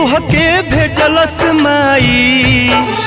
तुहके भेजलस माई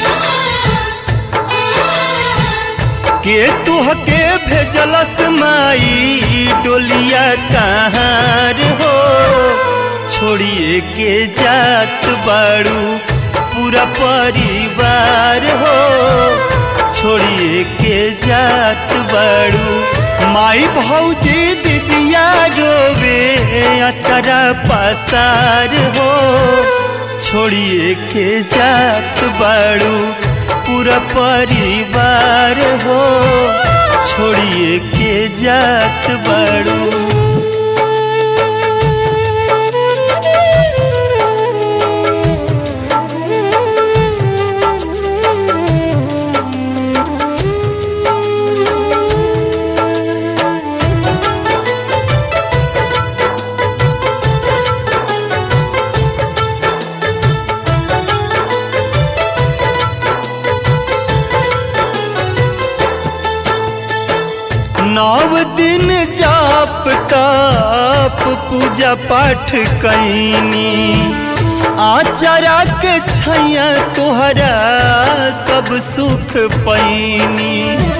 के तुहके भेजलस माई डोलिया कहाँ हो छोड़िए के जात बाड़ू पूरा परिवार हो छोड़िए के जात बाड़ू माई भौजी दीदिया रोवे अचरा पसार हो छोड़िए के जात बाड़ू पूरा परिवार हो छोड़िए के जात बाड़ू नव दिन जाप ताप पूजा पाठ कैनी आचरा के छैया तोहरा सब सुख पैनी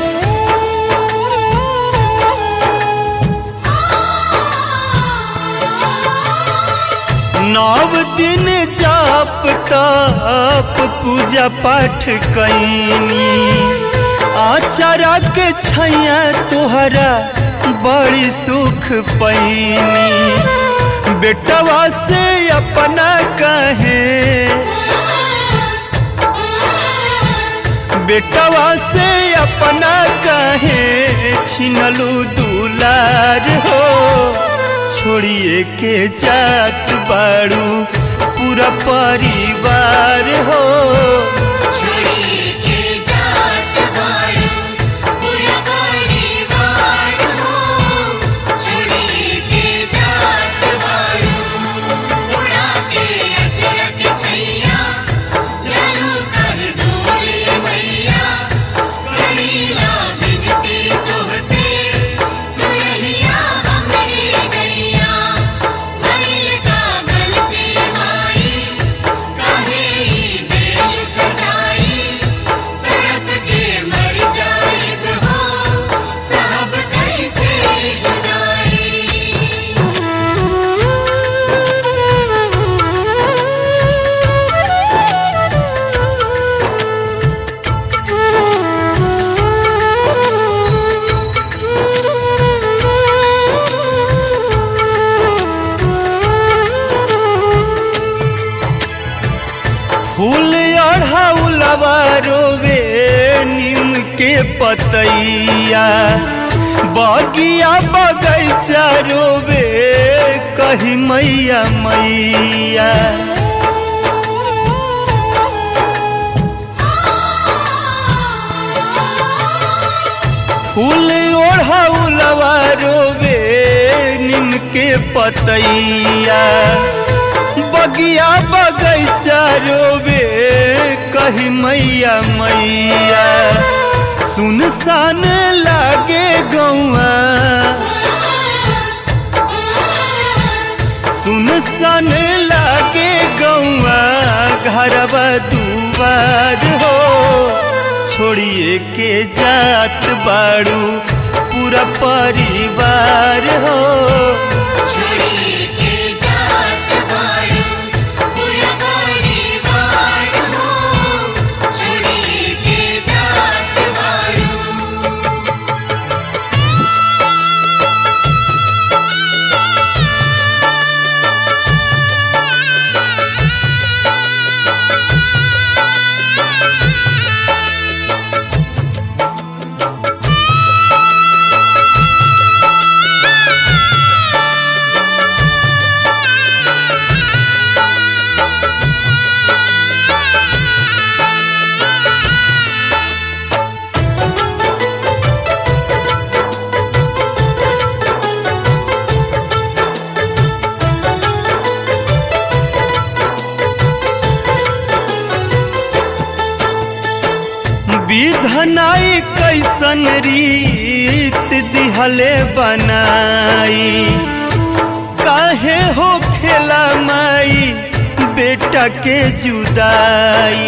नव दिन जाप ताप पूजा पाठ कैनी आचरा के छैया तोहरा बड़ी सुख पैनी बेटवा से अपना कहे बेटवा से अपना कहे छिनलू दुलार हो छोड़िए के जात बाड़ू पूरा परिवार हो छोड़िए के जात बाड़ू पूरा परिवार हो छोड़िए के जात बाड़ू उड़ा के अचरक छैया चलू कहीं दूर ये मैया करीला बिनती तुहसे तू रहिया हमरे गैया भइल का गलती माई काहे ई दिल सजाई तड़प के मर जाइब हो साहब कैसे जुदाई फूल अढ़ाउलवा रोवे नीम के पतैया बगिया बगैचा रोवे कही मैया मैया फूल ओढ़ाउलवा रोवे नीम के पतैया बगिया बगैचा रोवे कही मैया मैया सुनसान लागे गौआ सुनसान लागे गौआ घरवा दुआर हो छोड़िए के जात बाड़ू पूरा परिवार हो छोड़िए के जात बाड़ू पूरा परिवार हो छोड़िए के जात बाड़ू विधनाई कैसन रीत दिहले बनाई काहे हो खेला माई बेटा के जुदाई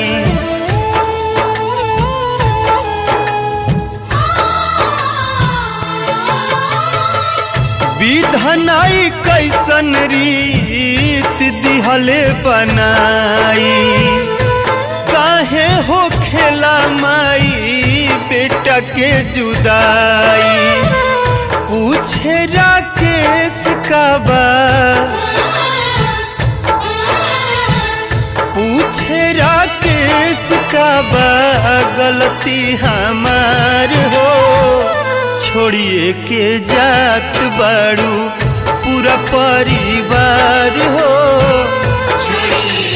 विधनाई कैसन रीत दिहले बनाई काहे हो खेला माई बेटा के जुदाई पूछे राकेश का बा पूछे राकेश का बा गलती हमार हो छोड़िए के जात बाड़ू पूरा परिवार हो छोड़िए